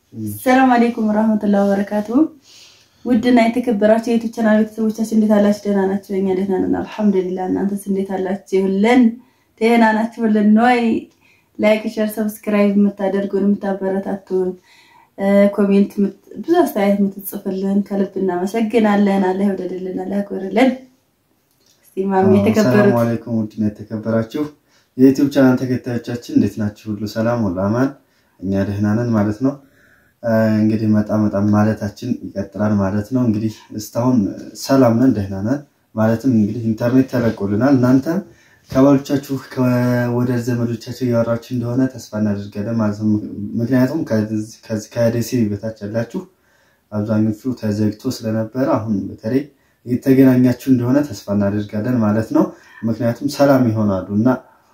ሰላም አለይኩም ወራህመቱላሂ ወበረካቱ። ውድና የተከበራችሁ የዩቲዩብ ቻናል ቤተሰቦቻችን እንዴት አላችሁ? ደህና ናችሁ? እኛ ደህና ነን አልሐምዱሊላህ። እናንተስ እንዴት አላችሁልን? ደህና ናችሁልን ወይ? ላይክ፣ ሼር፣ ሰብስክራይብ የምታደርጉን የምታበረታቱን፣ ኮሜንት ብዙ አስተያየት የምትጽፍልን ከልብ እናመሰግናለን። አላህ ይወደድልን፣ አላህ ያክብርልን። እስቲ ማሚ የተከበሩት ሰላም አለይኩም ውድና የተከበራችሁ የዩቲዩብ ቻናል ተከታዮቻችን እንዴት ናችሁ? ሁሉ ሰላም ሁሉ አማን፣ እኛ ደህና ነን ማለት ነው። እንግዲህ መጣ መጣ ማለታችን ይቀጥላል ማለት ነው። እንግዲህ እስካሁን ሰላም ነን፣ ደህና ነን ማለትም እንግዲህ ኢንተርኔት ተለቆልናል። እናንተም ከባሎቻችሁ ወደ ዘመዶቻችሁ እያወራችሁ እንደሆነ ተስፋ እናደርጋለን ማለት ነው። ምክንያቱም ከዚህ ከደሴ በታች ያላችሁ አብዛኞቹ ተዘግቶ ስለነበረ አሁን በተለይ የተገናኛችሁ እንደሆነ ተስፋ እናደርጋለን ማለት ነው። ምክንያቱም ሰላም ይሆናሉ እና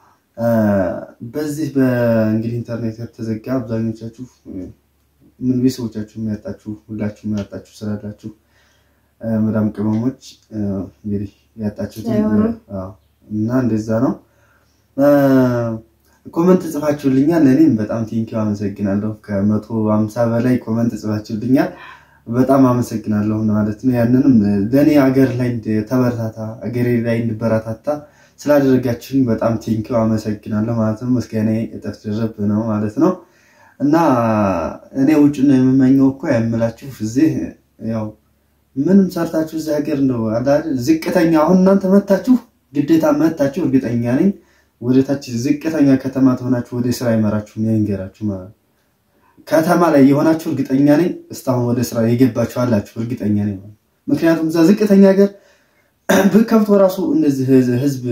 በዚህ በእንግዲህ ኢንተርኔት ከተዘጋ አብዛኞቻችሁ ምን ቤተሰቦቻችሁ የሚያጣችሁ ሁላችሁ የሚያጣችሁ ስላላችሁ መዳም ቅመሞች እንግዲህ ያጣችሁት እና እንደዛ ነው። ኮመንት ጽፋችሁልኛል። እኔም በጣም ቴንኪው አመሰግናለሁ። ከመቶ ሀምሳ በላይ ኮመንት ጽፋችሁልኛል። በጣም አመሰግናለሁ ማለት ነው። ያንንም ለእኔ አገር ላይ ተበረታታ አገሬ ላይ እንድበረታታ ስላደረጋችሁኝ በጣም ቴንኪው አመሰግናለሁ ማለት ነው። ምስጋና እጥፍ ድርብ ነው ማለት ነው። እና እኔ ውጭ ነው የምመኘው እኮ ያምላችሁ እዚህ ያው ምንም ሰርታችሁ እዚህ ሀገር እንደው ዝቅተኛ አሁን እናንተ መታችሁ ግዴታ መታችሁ እርግጠኛ ነኝ ወደታች ዝቅተኛ ከተማ ትሆናችሁ ወደ ስራ ይመራችሁ ያንገራችሁ ማለት ነው። ከተማ ላይ የሆናችሁ እርግጠኛ ነኝ እስካሁን ወደ ስራ የገባችሁ አላችሁ እርግጠኛ ነኝ። ምክንያቱም እዛ ዝቅተኛ ሀገር ብከብቶ ራሱ እንደዚህ ህዝብ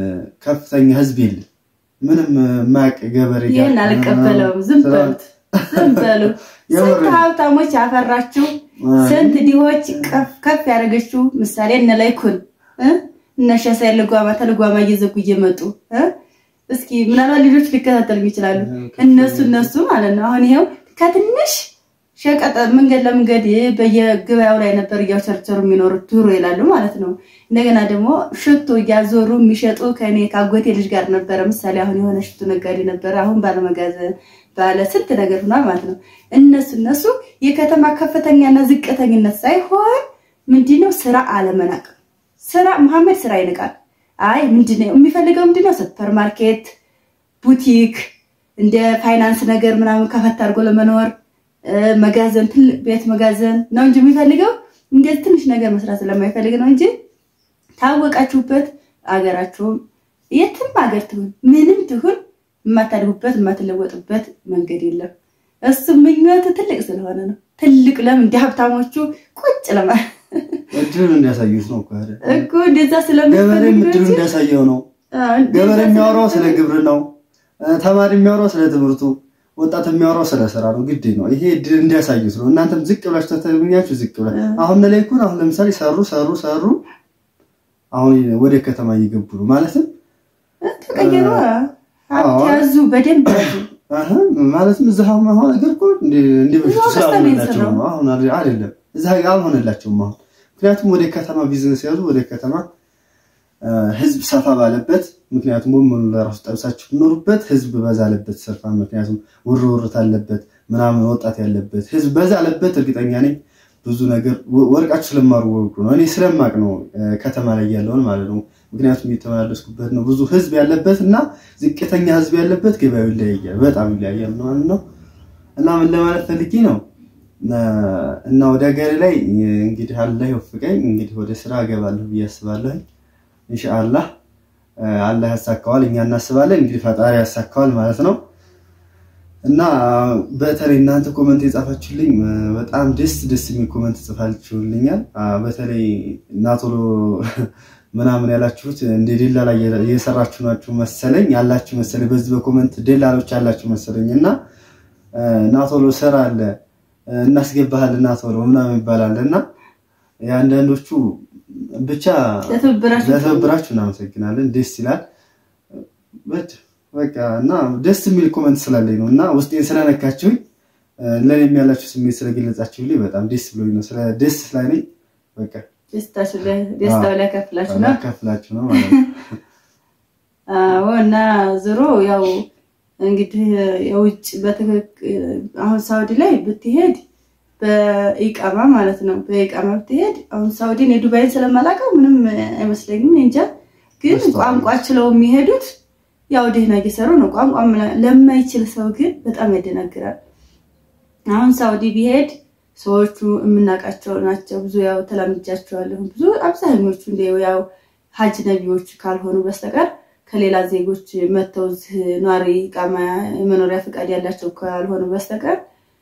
ከፍተኛ ህዝብ የለም። ምንም ማቅ ገበሬ ይህን አልቀበለውም። ዝም በሉት፣ ዝም በሉ። ስንት ሀብታሞች ያፈራችሁ፣ ስንት ድሆች ከፍ ያደረገችው ምሳሌ እነ ላይኩን እነ ሸሳይ ልጓማ ተልጓማ እየዘጉ እየመጡ እስኪ ምናልባት ልጆች ሊከታተሉ ይችላሉ። እነሱ እነሱ ማለት ነው። አሁን ይሄው ከትንሽ ሸቀጠ መንገድ ለመንገድ በየገበያው ላይ ነበር እያቸርቸሩ የሚኖሩት ድሮ ይላሉ ማለት ነው። እንደገና ደግሞ ሽቶ እያዞሩ የሚሸጡ ከኔ ከአጎቴ ልጅ ጋር ነበረ። ምሳሌ አሁን የሆነ ሽቶ ነጋዴ ነበረ። አሁን ባለመጋዘን ባለ ስንት ነገር ሆኗል ማለት ነው። እነሱ እነሱ የከተማ ከፍተኛና ዝቅተኝነት ሳይሆን ምንድነው ስራ አለመናቅ። ስራ መሐመድ ስራ ይንቃል። አይ ምንድነው የሚፈልገው? ምንድነው ሱፐር ማርኬት፣ ቡቲክ፣ እንደ ፋይናንስ ነገር ምናምን ከፈት አድርጎ ለመኖር መጋዘን፣ ትልቅ ቤት መጋዘን ነው እንጂ የሚፈልገው እንደዚህ ትንሽ ነገር መስራት ስለማይፈልግ ነው እንጂ ታወቃችሁበት አገራችሁም የትም ሀገር ትሁን ምንም ትሁን የማታድጉበት የማትለወጡበት መንገድ የለም። እሱ ምኞቱ ትልቅ ስለሆነ ነው። ትልቅ ለምን እንደ ሀብታሞቹ ቁጭ ለማ እድሉን እንዲያሳዩት ነው እኮ እንደዛ ገበሬም ስለምትፈልግ እድሉ እንዲያሳየው ነው። ገበሬ የሚያወራው ስለ ግብርናው፣ ተማሪ የሚያወራው ስለ ትምህርቱ፣ ወጣት የሚያወራው ስለ ስራ ነው። ግድ ነው ይሄ እድል እንዲያሳዩት ነው። እናንተም ዝቅ ብላችሁ ተተገኛችሁ ዝቅ ብላ አሁን ላይ እኮ አሁን ለምሳሌ ሰሩ ሰሩ ሰሩ አሁን ወደ ከተማ እየገቡ ነው ማለትም ተቀየሩ። ሀብት ያዙ፣ በደንብ ያዙ። አህ ማለትም እዛ አሁን አሁን ነገር እኮ እንደ በፊቱ ስላልሆነላቸው ነው። አሁን አይደለም እዛ አልሆነላቸውም አሁን ምክንያቱም ወደ ከተማ ቢዝነስ ያዙ ወደ ከተማ ህዝብ ሰፋ ባለበት ምክንያቱም ወመኑ ለራሱ ጠብሳችሁ ትኖሩበት ህዝብ በዛ አለበት ሰርፋ ምክንያቱም ውር ውርት አለበት ምናምን ወጣት ያለበት ህዝብ በዛ አለበት እርግጠኛ ነኝ ብዙ ነገር ወርቃችሁ ስለማሩ ወርቁ ነው። እኔ ስለማቅ ነው ከተማ ላይ ያለውን ማለት ነው። ምክንያቱም የተመላለስኩበት ነው። ብዙ ህዝብ ያለበት እና ዝቅተኛ ህዝብ ያለበት ገበያው ይለያያል፣ በጣም ይለያያል ማለት ነው። እና ምን ለማለት ፈልጌ ነው እና ወደ ሀገሬ ላይ እንግዲህ አላህ ይወፍቀኝ እንግዲህ ወደ ስራ እገባለሁ ብዬ አስባለሁ። ኢንሻአላህ አላህ ያሳካዋል፣ እኛ እናስባለን እንግዲህ ፈጣሪ ያሳካዋል ማለት ነው። እና በተለይ እናንተ ኮመንት የጻፋችሁልኝ በጣም ደስ ደስ የሚል ኮመንት ጽፋችሁልኛል። በተለይ እናቶሎ ምናምን ያላችሁት እንደ ደላላ እየሰራችሁ ናችሁ መሰለኝ ያላችሁ መሰለኝ በዚህ በኮመንት ደላሎች ያላችሁ መሰለኝ እና ናቶሎ ስራ አለ እናስገባሃለን ናቶሎ ምናምን ይባላል እና የአንዳንዶቹ ብቻ ለትብብራችሁ እናመሰግናለን። ደስ ይላል በቃ እና ደስ የሚል ኮመንት ስላለኝ ነው እና ውስጤን ስለነካችሁኝ ለእኔም ያላችሁ ስሜት ስለገለጻችሁልኝ በጣም ደስ ብሎኝ ነው። ስለ ደስ ስላለኝ በቃ ደስታው ላይ ከፍላችሁ ነው ከፍላችሁ ነው ማለት ነው። አዎ እና ዞሮ ያው እንግዲህ የውጭ በትክክል አሁን ሳውዲ ላይ ብትሄድ በኢቃማ ማለት ነው። በኢቃማ ብትሄድ አሁን ሳውዲን የዱባይን ስለማላውቀው ምንም አይመስለኝም እንጃ። ግን ቋንቋ ችለው የሚሄዱት ያው ደህና እየሰሩ ነው። ቋንቋ ለማይችል ሰው ግን በጣም ያደናግራል። አሁን ሳውዲ ቢሄድ ሰዎቹ የምናውቃቸው ናቸው። ብዙ ያው ተላምጃቸዋለሁ። ብዙ አብዛኞቹ እንደ ያው ሀጅ ነቢዎች ካልሆኑ በስተቀር ከሌላ ዜጎች መጥተው ኗሪ ቃማ የመኖሪያ ፈቃድ ያላቸው ካልሆኑ በስተቀር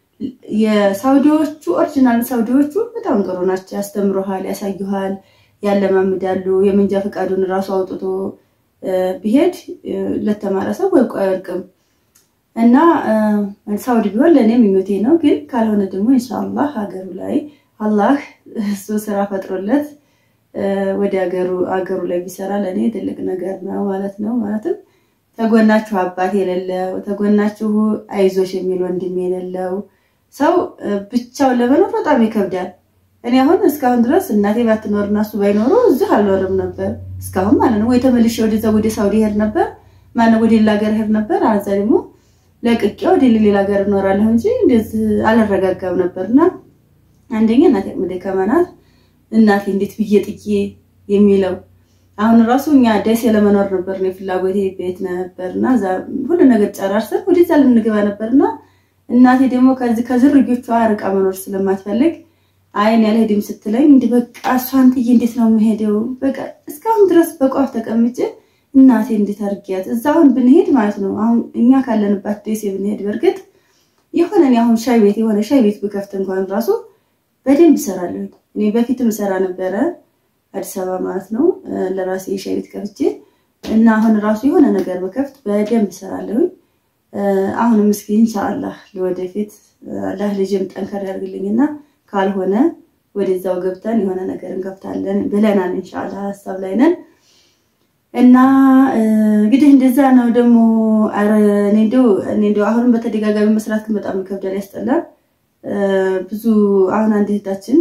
የሳውዲዎቹ ኦሪጂናል ሳውዲዎቹ በጣም ጥሩ ናቸው። ያስተምሩሃል፣ ያሳዩሃል፣ ያለማምዳሉ። የመንጃ ፈቃዱን እራሱ አውጥቶ ቢሄድ ለተማረ ሰው ወርቁ አይወርቅም እና ሳውዲ ቢሆን ለእኔ ምኞቴ ነው። ግን ካልሆነ ደግሞ ኢንሻአላህ ሀገሩ ላይ አላህ እሱ ስራ ፈጥሮለት ወደ ሀገሩ አገሩ ላይ ቢሰራ ለእኔ ትልቅ ነገር ነው ማለት ነው። ማለትም ተጎናችሁ አባት የሌለው ተጎናችሁ አይዞሽ የሚል ወንድም የሌለው ሰው ብቻውን ለመኖር በጣም ይከብዳል። እኔ አሁን እስካሁን ድረስ እናቴ ባትኖር እና እሱ ባይኖሩ እዚህ አልኖርም ነበር እስካሁን ማለት ነው። ወይ ተመልሼ ወደዛ ወደ ሳውዲ ሄድ ነበር፣ ማነው ወደ ሌላ ሀገር ሄድ ነበር። አዛ ደግሞ ለቅቄ ወደ ሌላ ሀገር እኖራለሁ እንጂ እንደዚህ አልረጋጋም ነበርና አንደኛ እናቴ አቅመ ደካማ ናት። እናቴ እንዴት ብዬ ጥዬ የሚለው አሁን ራሱ እኛ ደሴ ለመኖር ነበር ነው ፍላጎቴ ቤት ነበርና ሁሉ ነገር ጨራርሰን ወደዛ ልንገባ ነበርና እናቴ ደግሞ ከዚህ ከዝርዮቿ ርቃ መኖር ስለማትፈልግ አይን ያልሄድም ስትለኝ እንዲህ በቃ እሷን ጥዬ እንዴት ነው የምሄደው? በቃ እስካሁን ድረስ በቋፍ ተቀምጬ እናቴ እንዴት አድርጊያት እዛ አሁን ብንሄድ ማለት ነው አሁን እኛ ካለንባት ደሴ ብንሄድ በእርግጥ የሆነ እኔ አሁን ሻይ ቤት የሆነ ሻይ ቤት ብከፍት እንኳን ራሱ በደንብ እሰራለሁ። እኔ በፊትም እሰራ ነበረ አዲስ አበባ ማለት ነው ለራሴ የሻይ ቤት ከፍቼ እና አሁን ራሱ የሆነ ነገር በከፍት በደንብ እሰራለሁኝ። አሁንም እስኪ ኢንሻአላህ ለወደፊት አላህ ልጅም ጠንከር ያድርግልኝና ካልሆነ ወደዛው ገብተን የሆነ ነገር እንከፍታለን ብለናል። ኢንሻአላህ ሀሳብ ላይ ነን እና እንግዲህ እንደዛ ነው። ደግሞ ኧረ እኔ እንደው እኔ እንደው አሁንም በተደጋጋሚ መስራት ግን በጣም ይከብዳል፣ ያስጠላል። ብዙ አሁን አንድ እህታችን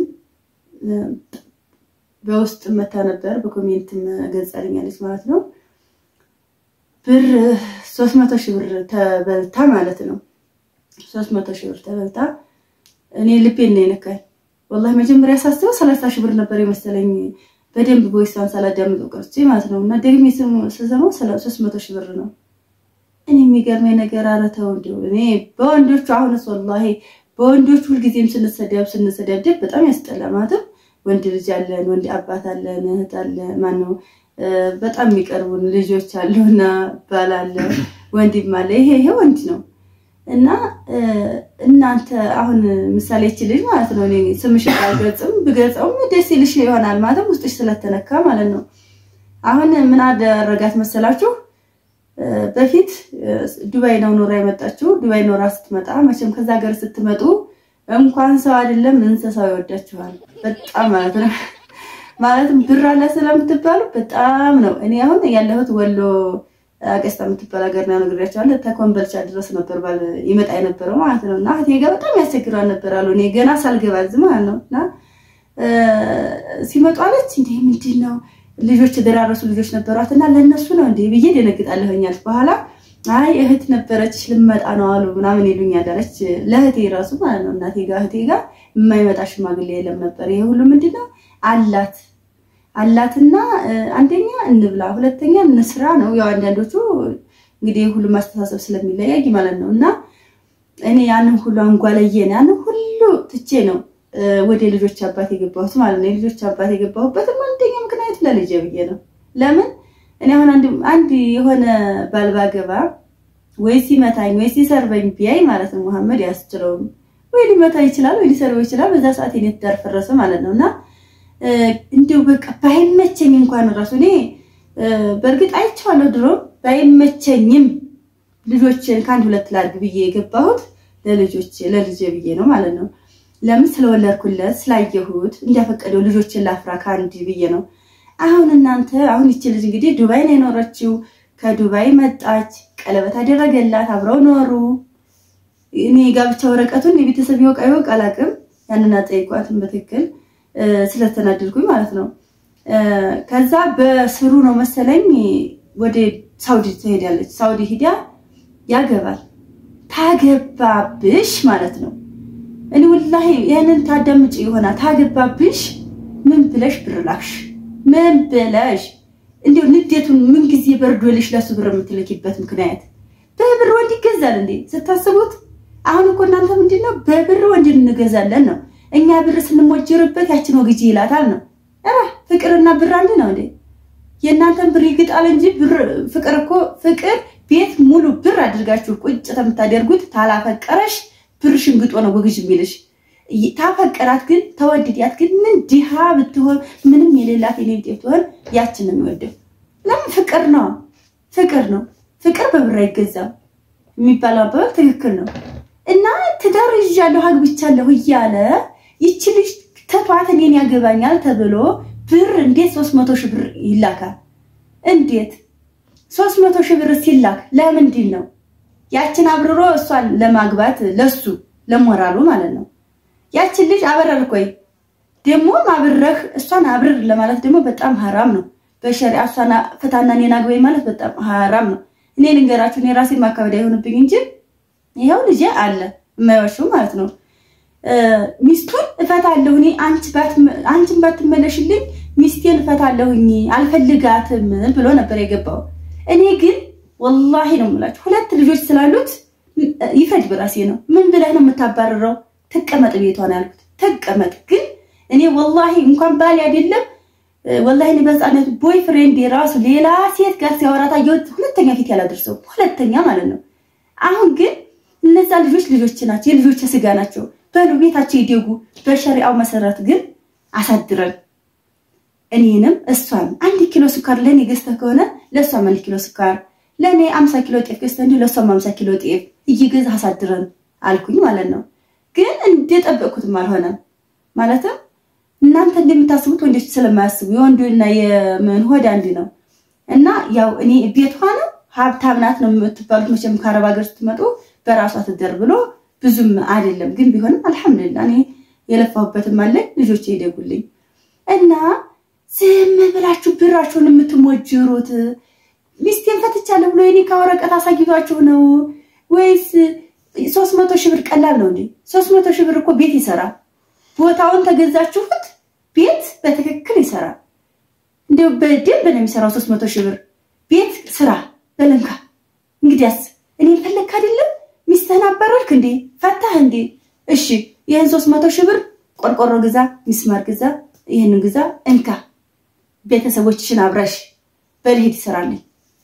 በውስጥ መታ ነበር፣ በኮሜንትም ገልጻልኛለች ማለት ነው ብር ሶስት መቶ ሺህ ብር ተበልታ ማለት ነው። ሶስት መቶ ሺህ ብር ተበልታ እኔ ልቤን ነው የነካኝ። ወላሂ መጀመሪያ ሳስበው ሰላሳ ሺህ ብር ነበር የመሰለኝ በደንብ ቦይሷን ሳላዳምጠው ቀርቼ ማለት ነው። እና ደግሜ ስሰማው ሶስት መቶ ሺህ ብር ነው። እኔ የሚገርመኝ ነገር ኧረ ተው እንዲሁ እኔ በወንዶቹ አሁንስ ወላሂ በወንዶቹ ሁልጊዜም ስንሰዳብ ስንሰዳደብ በጣም ያስጠላ። ማለትም ወንድ ልጅ አለን፣ ወንድ አባት አለን፣ እህት አለ ማነው በጣም የሚቀርቡን ልጆች አሉና ባል አለ፣ ወንድም አለ። ይሄ ይሄ ወንድ ነው እና እናንተ አሁን ምሳሌ ይቺ ልጅ ማለት ነው እኔ ስምሽ አልገልጽም ብገልጸውም ደስ ይልሽ ይሆናል ማለትም ውስጥሽ ስለተነካ ማለት ነው። አሁን ምን አደረጋት መሰላችሁ? በፊት ዱባይ ነው ኖራ የመጣችው። ዱባይ ኖራ ስትመጣ መቼም ከዛ ሀገር ስትመጡ እንኳን ሰው አይደለም እንስሳው ይወዳችኋል በጣም ማለት ነው። ማለትም ብር አለ ስለምትባሉ በጣም ነው። እኔ አሁን ያለሁት ወሎ አቀስታ የምትባል ሀገር ነው ነግሬያቸዋለሁ። ተኮምበልቻ ድረስ ነበር ባል ይመጣ የነበረው ማለት ነው። እና እህቴ ጋር በጣም ያስቸግራል ነበር አሉ። እኔ ገና ሳልገባ እዚህ ማለት ነው። እና ሲመጡ አለች እንዴ ምንድን ነው ልጆች የደራረሱ ልጆች ነበሯት እና ለእነሱ ነው እንዴ ብዬ ደነግጣለሁኛል። በኋላ አይ እህት ነበረች ልመጣ ነው አሉ ምናምን ይሉኛል አለች። ለእህቴ ራሱ ማለት ነው እናቴ ጋር እህቴ ጋር የማይመጣ ሽማግሌ የለም ነበር። ይሄ ሁሉ ምንድን ነው አላት አላትና አንደኛ እንብላ፣ ሁለተኛ እንስራ ነው። ያው አንዳንዶቹ እንግዲህ ሁሉ ማስተሳሰብ ስለሚለያይ ማለት ነው። እና እኔ ያንን ሁሉ አንጓለየን ያንን ሁሉ ትቼ ነው ወደ ልጆች አባት የገባሁት ማለት ነው። የልጆች አባት የገባሁበትም አንደኛ ምክንያት ለልጄ ብዬ ነው። ለምን እኔ አሁን አንድ የሆነ ባልባገባ ወይ ሲመታኝ ወይ ሲሰርበኝ ቢያይ ማለት ነው መሐመድ ያስችለውም ወይ ሊመታ ይችላል ወይ ሊሰርበው ይችላል። በዛ ሰዓት የኔ ትዳር ፈረሰ ማለት ነው እና እንዲሁ በቃ ባይመቸኝ እንኳን ራሱ እኔ በእርግጥ አይቼዋለሁ ድሮ ባይመቸኝም ልጆችን ከአንድ ሁለት ላድርግ ብዬ የገባሁት ለልጆች ለልጄ ብዬ ነው ማለት ነው። ለምን ስለወለድኩለት ስላየሁት እንዲያፈቀደው ልጆችን ላፍራ ከአንድ ብዬ ነው። አሁን እናንተ አሁን ይቺ ልጅ እንግዲህ ዱባይ ነው የኖረችው። ከዱባይ መጣች፣ ቀለበት አደረገላት፣ አብረው ኖሩ። እኔ ጋብቻ ወረቀቱን የቤተሰብ ይወቃ ይወቅ አላውቅም። ያንን አጠይቋትን በትክክል ስለተናደድኩኝ ማለት ነው። ከዛ በስሩ ነው መሰለኝ ወደ ሳውዲ ትሄዳለች። ሳውዲ ሂዳ ያገባል። ታገባብሽ ማለት ነው። እኔ ወላሂ ያንን ታዳምጭ ይሆናል። ታገባብሽ ምን ብለሽ ብር ላክሽ? ምን ብለሽ እንዲሁ ንዴቱን ምን ጊዜ በርዶልሽ ለሱ ብር የምትልኪበት ምክንያት በብር ወንድ ይገዛል እንዴ ስታስቡት? አሁን እኮ እናንተ ምንድን ነው በብር ወንድ እንገዛለን ነው። እኛ ብር ስንሞጅርበት ያችን ወግጂ ይላታል ነው። ኧረ ፍቅርና ብር አንድ ነው እንዴ? የእናንተን ብር ይግጣል እንጂ ብር ፍቅር እኮ ፍቅር ቤት ሙሉ ብር አድርጋችሁ ቁጭ የምታደርጉት ታላፈቀረሽ ብር ሽንግጦ ነው ወግጅ የሚልሽ። ታፈቀራት ግን ተወድድያት ግን ምን ድሃ ብትሆን ምንም የሌላት የኔ ቤት ብትሆን ያችን ነው የሚወደው። ለምን ፍቅር ነው ፍቅር ነው ፍቅር በብር አይገዛም የሚባለው አባባል ትክክል ነው። እና ትዳር ይዣለሁ አግብቻለሁ እያለ ይቺ ልጅ ተቷት እኔን ያገባኛል ተብሎ ብር እንዴት ሶስት መቶ ሺህ ብር ይላካል? እንዴት ሶስት መቶ ሺህ ብር ሲላክ ለምንድን ነው? ያችን አብርሮ እሷን ለማግባት ለሱ ለሞራሉ ማለት ነው። ያችን ልጅ አበረር ኮይ ደግሞ አብረህ እሷን አብርር ለማለት ደግሞ በጣም ሀራም ነው በሸሪዓ እሷን ፍታና እኔን አግባኝ ማለት በጣም ሀራም ነው። እኔ ልንገራችሁ እኔ ራሴን ማካበድ አይሆንብኝ እንጂ ይኸው ልጄ አለ የማይዋሸው ማለት ነው። ሚስቱን እፈታለሁ እኔ አንቺን ባትመለሽልኝ ሚስቴን እፈታለሁኝ አልፈልጋትም ብሎ ነበር የገባው። እኔ ግን ወላሂ ነው የምላችሁ ሁለት ልጆች ስላሉት ይፈጅ በራሴ ነው። ምን ብለህ ነው የምታባርረው? ትቀመጥ ቤቷን ያልኩት ትቀመጥ። ግን እኔ ወላሂ እንኳን ባል አይደለም ወላሂ እኔ በህፃነት ቦይ ፍሬንድ የራሱ ሌላ ሴት ጋር ሲያወራ ታየሁት። ሁለተኛ ፊት ያላደርሰው ሁለተኛ ማለት ነው። አሁን ግን እነዛ ልጆች ልጆች ናቸው፣ የልጆች ስጋ ናቸው። በሉ ቤታቸው ይደጉ። በሸሪአው መሰረት ግን አሳድረን እኔንም እሷን አንድ ኪሎ ስኳር ለእኔ ገዝተህ ከሆነ ለእሷም አንድ ኪሎ ስኳር ለእኔ አምሳ ኪሎ ጤፍ ገዝተህ እንዲሁ ለእሷም አምሳ ኪሎ ጤፍ እየገዛህ አሳድረን አልኩኝ ማለት ነው። ግን እንደጠበቅኩትም አልሆነም ማለትም እናንተ እንደምታስቡት ወንዶች ስለማያስቡ የወንዱና የምን ሆድ አንድ ነው እና ያው እኔ ቤት ሆነ ሀብታም ናት ነው የምትባሉት። መቼም ከአረብ ሀገር ስትመጡ በራሷ ትደር ብሎ ብዙም አይደለም። ግን ቢሆንም አልሐምዱሊላ እኔ የለፋሁበትም አለኝ ልጆች ይደጉልኝ እና ዝም ብላችሁ ብራችሁን የምትሞጅሩት ሚስቴን ፈትቻለሁ ብሎ የኔ ከወረቀት አሳይቷችሁ ነው ወይስ ሶስት መቶ ሺህ ብር ቀላል ነው እንዴ? ሶስት መቶ ሺህ ብር እኮ ቤት ይሰራል። ቦታውን ተገዛችሁት ቤት በትክክል ይሰራል። እንዲሁ በደንብ ነው የሚሰራው። ሶስት መቶ ሺህ ብር ቤት ስራ በለንካ። እንግዲያስ እኔን ፈለግክ አይደለም ሚስትህን አባረርክ እንዴ? ፈታህ እንዴ? እሺ ይህን ሶስት መቶ ሺህ ብር ቆርቆሮ ግዛ፣ ሚስማር ግዛ፣ ይህንን ግዛ፣ እንካ ቤተሰቦችሽን አብረሽ በልሄድ ይሰራልኝ።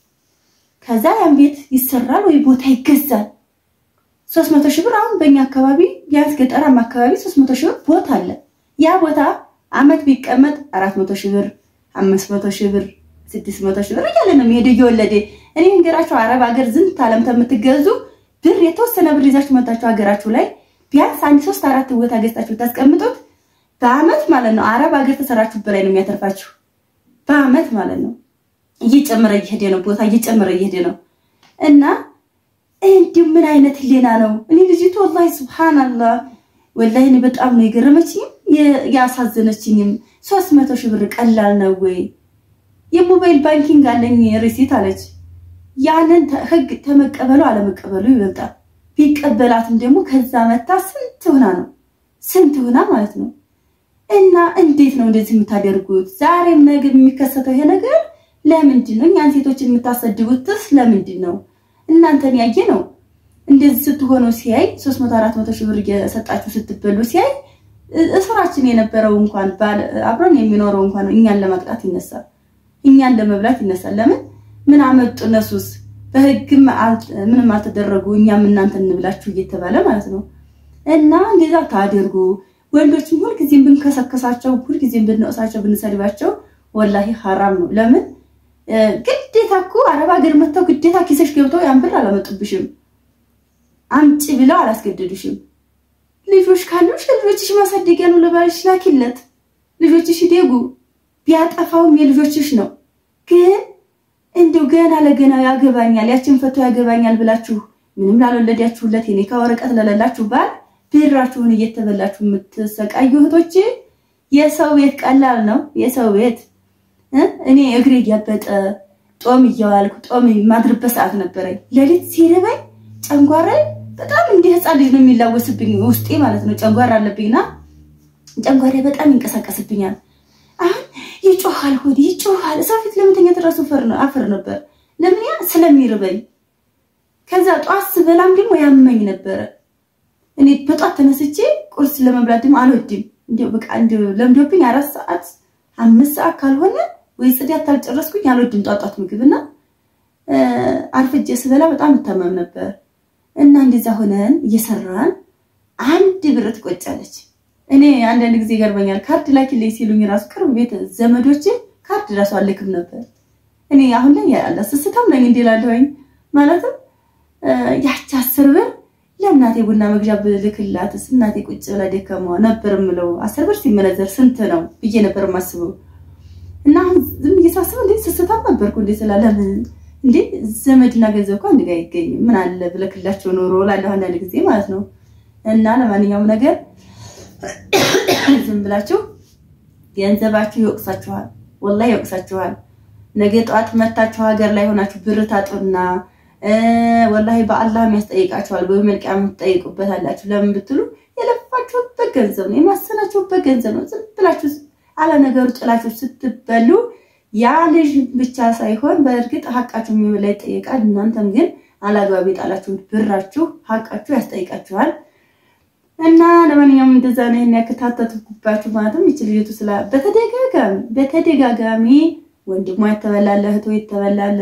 ከዛ ያን ቤት ይሰራል ወይ ቦታ ይገዛል። ሶስት መቶ ሺህ ብር አሁን በእኛ አካባቢ ቢያንስ ገጠራማ አካባቢ ሶስት መቶ ሺህ ብር ቦታ አለ። ያ ቦታ አመት ቢቀመጥ አራት መቶ ሺህ ብር፣ አምስት መቶ ሺህ ብር፣ ስድስት መቶ ሺህ ብር እያለ ነው የሚሄድ እየወለደ። እኔ እንገራችሁ አረብ ሀገር ዝንት አለም ከምትገዙ ብር የተወሰነ ብር ይዛችሁ መጣችሁ ሀገራችሁ ላይ ቢያንስ አንድ ሶስት አራት ቦታ ገዝታችሁ ታስቀምጡት በአመት ማለት ነው። አረብ ሀገር ተሰራችሁ በላይ ነው የሚያተርፋችሁ በአመት ማለት ነው። እየጨመረ እየሄደ ነው ቦታ እየጨመረ እየሄደ ነው እና እንዲሁ ምን አይነት ህሊና ነው? እኔ ልጅቱ ወላሂ ሱብሃንአላህ ወላሂ እኔ በጣም ነው የገረመችኝም ያሳዘነችኝም። ሶስት መቶ ሺህ ብር ቀላል ነው ወይ? የሞባይል ባንኪንግ አለኝ ሪሲት አለች። ያንን ህግ ተመቀበሉ አለመቀበሉ ይበልጣል። ቢቀበላትም ደግሞ ከዛ መታ ስንት ሆና ነው ስንት ሆና ማለት ነው። እና እንዴት ነው እንደዚህ የምታደርጉት? ዛሬም ነገ የሚከሰተው ይሄ ነገር ለምንድን ነው? እኛን ሴቶችን የምታሰድቡትስ ለምንድን ነው? እናንተን ያየ ነው እንደዚህ ስትሆኑ ሲያይ 300 400 ሺህ ብር እየሰጣችሁ ስትበሉ ሲያይ እስራችን የነበረው እንኳን አብረን የሚኖረው እንኳን እኛን ለማቅጣት ይነሳል፣ እኛን ለመብላት ይነሳል። ለምን ምን አመጡ እነሱስ? በህግም ምንም አልተደረጉ፣ እኛም እናንተ እንብላችሁ እየተባለ ማለት ነው። እና እንደዛ ታደርጉ። ወንዶችም ሁልጊዜም ብንከሰከሳቸው፣ ሁልጊዜም ብንወቅሳቸው፣ ብንሰድባቸው ወላሂ ሀራም ነው። ለምን ግዴታ እኮ አረብ ሀገር መጥተው ግዴታ ኪሰሽ ገብተው ያን ብር አላመጡብሽም። አምጪ ብለው አላስገደዱሽም። ልጆች ካሉሽ ልጆችሽ ማሳደጊያ ነው፣ ለባልሽ ላኪለት። ልጆችሽ ይደጉ። ቢያጠፋውም የልጆችሽ ነው። ግን እንደው ገና ለገና ያገባኛል ያችን ፈቶ ያገባኛል ብላችሁ ምንም ላልወለዳችሁለት የኔ ከወረቀት ለሌላችሁ ባል ብራችሁን እየተበላችሁ የምትሰቃዩ እህቶች የሰው ቤት ቀላል ነው። የሰው ቤት እኔ እግሬ እያበጠ ጦም እያዋልኩ ጦም የማድርበት ሰዓት ነበረኝ። ሌሊት ሲርበኝ ጨንጓራ በጣም እንደ ህፃን ልጅ ነው የሚላወስብኝ ውስጤ ማለት ነው። ጨንጓራ አለብኝና ጨንጓራ በጣም ይንቀሳቀስብኛል። አሁን ይጮሃል፣ ሆድ ይጮሃል። ሰው ፊት ለመተኛት እራሱ አፈር ነበር። ለምን ያ ስለሚርበኝ። ከዛ ጠዋት ስበላም ደግሞ ያመኝ ነበረ። እኔ በጠዋት ተነስቼ ቁርስ ለመብላት ደግሞ አልወድም። እንዲያው በቃ እንዲያው ለምዶብኝ አራት ሰዓት አምስት ሰዓት ካልሆነ ወይ ጽዳት አልጨረስኩኝ አልወድም ጧጧት ምግብና አርፍጄ ስበላ በጣም እታመም ነበር። እና እንደዛ ሆነን እየሰራን አንድ ብር ትቆጫለች። እኔ አንዳንድ ጊዜ ይገርመኛል። ካርድ ላኪልኝ ሲሉኝ ራሱ ቅርብ ቤት ዘመዶቼ ካርድ ራሱ አልክም ነበር። እኔ አሁን ላይ ያለ ስስታም ነኝ እንዲላለሁኝ ማለትም ያቺ አስር ብር ለእናቴ ቡና መግዣ ብልክላትስ እናቴ ቁጭ ብላ ደከማ ነበር የምለው። አስር ብር ሲመነዘር ስንት ነው ብዬ ነበር የማስበው። እና አሁን ዝም እየሳስበው እንዴ ስስታም ነበርኩ እንዴ ስላለምን እንዴ ዘመድና ገንዘብ እኮ አንድ ጋር አይገኝም። ምን አለ ብለክላቸው ኖሮ ላለሁ አንዳንድ ጊዜ ማለት ነው። እና ለማንኛውም ነገር ዝም ብላችሁ ገንዘባችሁ ይወቅሳችኋል፣ ወላሂ ይወቅሳችኋል። ነገ ጠዋት መታችሁ ሀገር ላይ ሆናችሁ ብር ታጡና ወላሂ በአላህ ያስጠይቃችኋል። በመልቂያ የምትጠይቁበት አላችሁ። ለምን ብትሉ የለፋችሁበት ገንዘብ ነው፣ የማሰናችሁበት ገንዘብ ነው። ዝም ብላችሁ አለ ነገሩ ጥላችሁ ስትበሉ ያ ልጅ ብቻ ሳይሆን በእርግጥ ሀቃችሁ የሚበላ ይጠይቃል። እናንተም ግን አላግባብ የጣላችሁት ብራችሁ ሀቃችሁ ያስጠይቃችኋል። እና ለማንኛውም እንደዛ ነው ይሄን ያከታተትኩባችሁ። ማለትም ይች ልጅቱ ስላ በተደጋጋሚ በተደጋጋሚ ወንድሟ የተበላለ እህቶ የተበላለ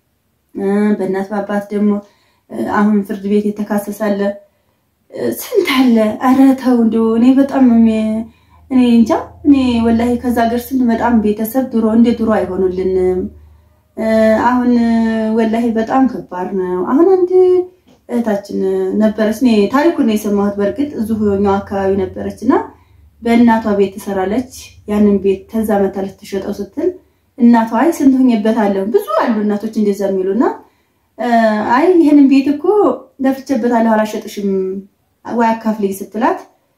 በእናት በአባት ደግሞ አሁን ፍርድ ቤት የተካሰሳለ ስንት አለ። ኧረ ተው እንደው እኔ በጣም እኔ እንጃ እኔ ወላሂ ከዛ ሀገር ስንመጣም ቤተሰብ ድሮ እንደ ድሮ አይሆኑልንም። አሁን ወላሂ በጣም ከባድ ነው። አሁን አንድ እህታችን ነበረች። እኔ ታሪኩን ነው የሰማሁት። በእርግጥ እዚሁ እኛው አካባቢ ነበረች እና በእናቷ ቤት ትሰራለች። ያንን ቤት ተዛ መታ ልትሸጠው ስትል እናቷ አይ ስንት ሆኜበታለሁ ብዙ አሉ እናቶች እንደዛ የሚሉና አይ ይህንን ቤት እኮ ለፍቼበታለሁ አላሸጥሽም ወይ አካፍልኝ ስትላት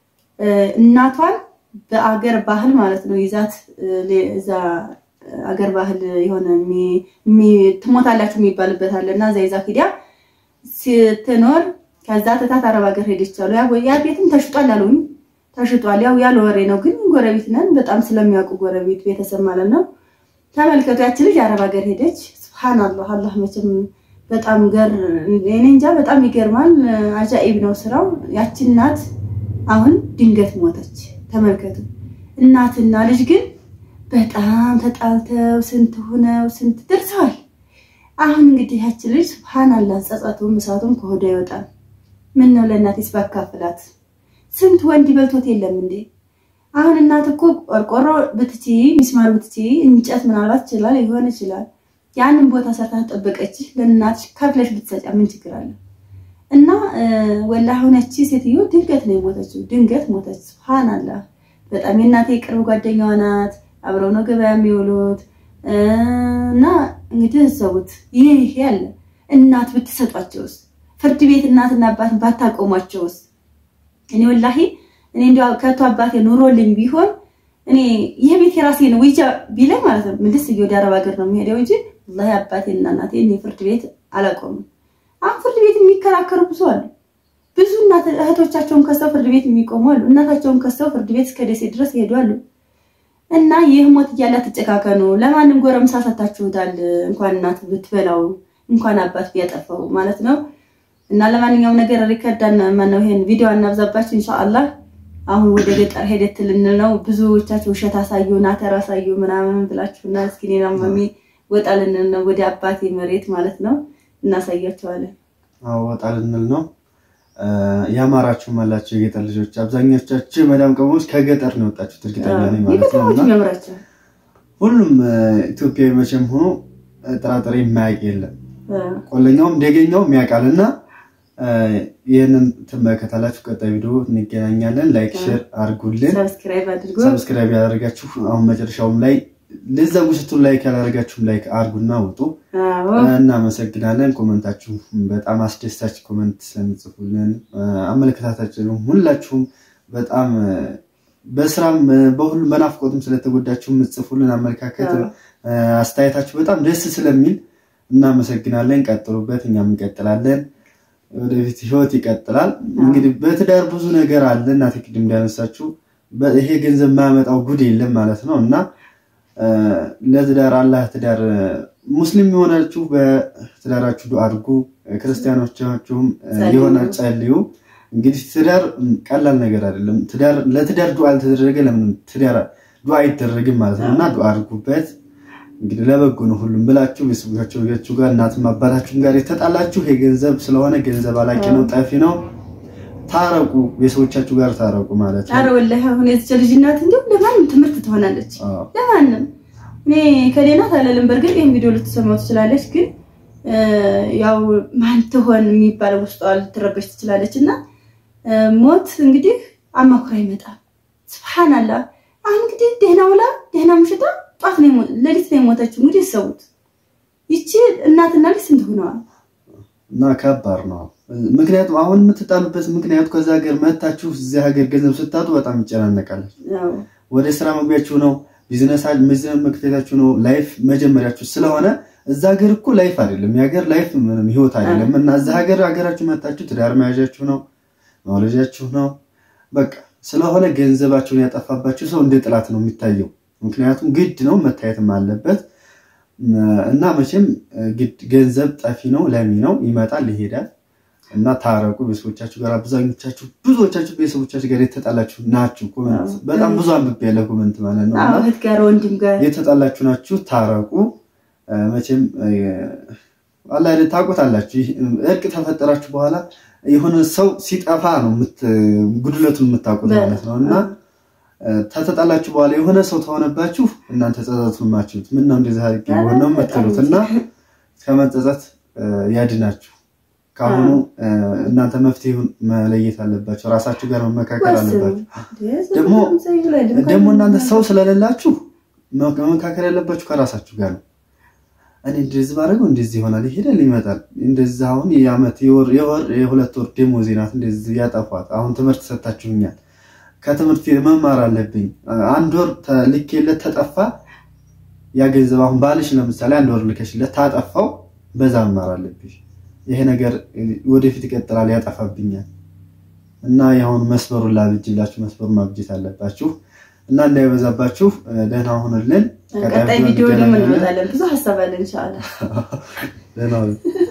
እናቷን በአገር ባህል ማለት ነው ይዛት እዛ አገር ባህል የሆነ ትሞታላችሁ የሚባልበት አለ እና እዛ ይዛ ሂዳ ስትኖር ከዛ ትታት አረብ ሀገር ሄደች አሉ። ያ ቤትም ተሽጧል አሉኝ። ተሽጧል። ያው ያለ ወሬ ነው፣ ግን ጎረቤት ነን በጣም ስለሚያውቁ ጎረቤት ቤተሰብ ማለት ነው። ተመልከቱ፣ ያች ልጅ አረብ ሀገር ሄደች። ስብሓንላህ አላህ መቼም በጣም ገር እኔ እንጃ በጣም ይገርማል። አጃኢብ ነው ስራው። ያች እናት አሁን ድንገት ሞተች። ተመልከቱ፣ እናትና ልጅ ግን በጣም ተጣልተው ስንት ሆነው ስንት ደርሰዋል። አሁን እንግዲህ ያች ልጅ ስብሓንላህ ጸጸቱም እሳቱም ከሆዷ ይወጣል። ምን ነው ለእናቴስ ባካፍላት ስንት ወንድ በልቶት የለም እንዴ? አሁን እናት እኮ ቆርቆሮ ብትቺ ሚስማር ብትቺ እንጨት ምናልባት ይችላል ሊሆን ይችላል። ያንን ቦታ ሰርታ ተጠበቀች ለእናትሽ ከፍለሽ ብትሰጫ ምን ችግር አለ? እና ወላ ሆነች ሴትዮ ድንገት ነው የሞተችው። ድንገት ሞተች። ስብሓንላህ በጣም የእናቴ ቅርብ ጓደኛዋ ናት። አብረው ነው ገበያ የሚውሉት። እና እንግዲህ እሰቡት፣ ይህ ያለ እናት ብትሰጧቸውስ፣ ፍርድ ቤት እናትና አባትን ባታቆሟቸውስ? እኔ ወላሂ እኔ እንዲያው ከቶ አባቴ ኑሮልኝ ቢሆን እኔ ይህ ቤት የራሴ ነው ወይጃ ቢለኝ ማለት ነው ምንድስ ወደ አረብ ሀገር ነው የሚሄደው እንጂ ወላሂ አባቴና እናቴ እኔ ፍርድ ቤት አላቆምም። አሁን ፍርድ ቤት የሚከራከሩ ብዙ አሉ። ብዙ እናት እህቶቻቸውን ከሰው ፍርድ ቤት የሚቆሙ አሉ። እናታቸውን ከሰው ፍርድ ቤት እስከ ደሴ ድረስ ይሄዱ አሉ። እና ይህ ሞት እያለ አትጨካከኑ። ለማንም ጎረምሳ ሰታችሁታል። እንኳን እናት ብትበላው እንኳን አባት ቢያጠፋው ማለት ነው። እና ለማንኛውም ነገር ሪከርዳን ማነው ይሄን ቪዲዮ አናብዛባችሁ ኢንሻአላህ። አሁን ወደ ገጠር ሄደት ልንል ነው። ብዙዎቻችሁ ውሸት አሳዩ ናተር አሳዩ ምናምን ብላችሁና እስኪ እኔና ማሚ ወጣ ልንል ነው ወደ አባቴ መሬት ማለት ነው። እናሳያቸዋለን። አዎ ወጣ ልንል ነው። ያማራችሁም አላችሁ የገጠር ልጆች፣ አብዛኞቻችሁ የመዳም ቅመሞች ከገጠር ነው የወጣችሁት እርግጠኛ ነኝ ማለት ነው። እና ያምራቸው ሁሉም ኢትዮጵያዊ መቼም ሆኖ ጥራጥሬ የማያውቅ የለም። ቆለኛውም ደገኛውም ያውቃል። እና ይህንን ትመለከታላችሁ። ቀጣይ ቪዲዮ እንገናኛለን። ላይክ ሼር አድርጉልን፣ ሰብስክራይብ አድርጎ ሰብስክራይብ ያደረጋችሁ አሁን መጨረሻውም ላይ ልዘጉ ስትሉ ላይክ ያላደረጋችሁም ላይክ አድርጉና ውጡ። እናመሰግናለን። ኮመንታችሁ በጣም አስደሳች ኮመንት ስለምጽፉልን አመለከታታችሁም ሁላችሁም በጣም በስራም በሁሉም በናፍቆትም ስለተጎዳችሁ የምትጽፉልን አመለካከት አስተያየታችሁ በጣም ደስ ስለሚል እናመሰግናለን። ቀጥሉበት፣ እኛም እንቀጥላለን። ወደፊት ህይወት ይቀጥላል። እንግዲህ በትዳር ብዙ ነገር አለ። እናቴ ቅድም እንዳነሳችሁ ይሄ ገንዘብ የማያመጣው ጉድ የለም ማለት ነው እና ለትዳር አላህ ትዳር ሙስሊም የሆናችሁ በትዳራችሁ ዱዓ አድርጉ፣ ክርስቲያኖቻችሁም የሆነ ጸልዩ። እንግዲህ ትዳር ቀላል ነገር አይደለም። ትዳር ለትዳር ዱዓ አልተደረገ ለምን ትዳር ዱዓ አይደረግም ማለት ነው እና ዱዓ አድርጉበት። እንግዲህ ለበጎ ነው ሁሉም ብላችሁ ቤተሰቦቻችሁ ጋር እናትም አባታችሁም ጋር የተጣላችሁ የገንዘብ ስለሆነ ገንዘብ አላቂ ነው፣ ጠፊ ነው። ታረቁ፣ ቤተሰቦቻችሁ ጋር ታረቁ ማለት ነው። ኧረ ወላሂ አሁን የዚች ልጅ እናት እንዲሁም ለማንም ትምህርት ትሆናለች። ለማንም እኔ ከሌናት አለልም። በእርግጥ ይህን ቪዲዮ ልትሰማው ትችላለች፣ ግን ያው ማን ትሆን የሚባለው ውስጧ ልትረበሽ ትችላለች። እና ሞት እንግዲህ አማኩራ ይመጣል። ስብሓንላህ አሁን እንግዲህ ደህና ውላ ደህና ምሽታ ጧት ነው ሌሊት ነው የሞተችው። እንግዲህ ሰውት ይቺ እናትና ልጅ ስንት ሆነዋል? እና ከባድ ነው። ምክንያቱም አሁን የምትጣሉበት ምክንያቱ ከዛ ሀገር መታችሁ እዚህ ሀገር ገንዘብ ስታጡ በጣም ይጨናነቃለች። ወደ ስራ መግቢያችሁ ነው፣ ቢዝነስ መክፈታችሁ ነው፣ ላይፍ መጀመሪያችሁ ስለሆነ እዛ ሀገር እኮ ላይፍ አይደለም፣ የሀገር ላይፍ ምንም ህይወት አይደለም። እና እዛ ሀገር ሀገራችሁ መታችሁ ትዳር መያዣችሁ ነው፣ መውለጃችሁ ነው። በቃ ስለሆነ ገንዘባችሁን ያጠፋባችሁ ሰው እንደ ጥላት ነው የሚታየው። ምክንያቱም ግድ ነው መታየትም አለበት እና መቼም ግድ ገንዘብ ጠፊ ነው፣ ለሚ ነው፣ ይመጣል ይሄዳል። እና ታረቁ ቤተሰቦቻችሁ ጋር። አብዛኞቻችሁ ብዙዎቻችሁ ቤተሰቦቻችሁ ጋር የተጣላችሁ ናችሁ። ኮመንት በጣም ብዙ አንብቤ ያለ ኮመንት ማለት ነው። እህት ጋር ወንድም ጋር የተጣላችሁ ናችሁ፣ ታረቁ። መቼም አላ ታውቁታላችሁ። እርቅ ተፈጠራችሁ በኋላ የሆነ ሰው ሲጠፋ ነው ጉድለቱን የምታውቁት ማለት ነው እና ተተጣላችሁ በኋላ የሆነ ሰው ተሆነባችሁ እናንተ ጸጸት ማችሁት ምን ነው እንደዚህ አድርጌ ቢሆን ነው የምትሉት እና ከመጸጸት ያድናችሁ። ከአሁኑ እናንተ መፍትሄውን መለየት አለባችሁ። ራሳችሁ ጋር መመካከል አለባችሁ። ደግሞ ደግሞ እናንተ ሰው ስለሌላችሁ መመካከል ያለባችሁ ከራሳችሁ ጋር ነው። እኔ እንደዚህ ባደረገው እንደዚህ ይሆናል፣ ይሄዳል፣ ይመጣል። እንደዚህ አሁን የዓመት የወር የሁለት ወር ደሞዜ ናት፣ እንደዚህ ያጠፏት። አሁን ትምህርት ሰጣችሁኛል ከትምህርት መማር አለብኝ። አንድ ወር ልኬለት ተጠፋ ያ ገንዘብ አሁን ባልሽ ለምሳሌ አንድ ወር ልከሽለት ታጠፋው፣ በዛ መማር አለብሽ። ይሄ ነገር ወደፊት ይቀጥላል፣ ያጠፋብኛል እና የአሁን መስመሩን ላብጅላችሁ፣ መስመሩን ማብጀት አለባችሁ እና እንዳይበዛባችሁ ደህና ሁኑልን። ቀጣይ ቪዲዮ ደግሞ እንመጣለን። ብዙ ሀሳብ አለን ኢንሻአላህ። ደህና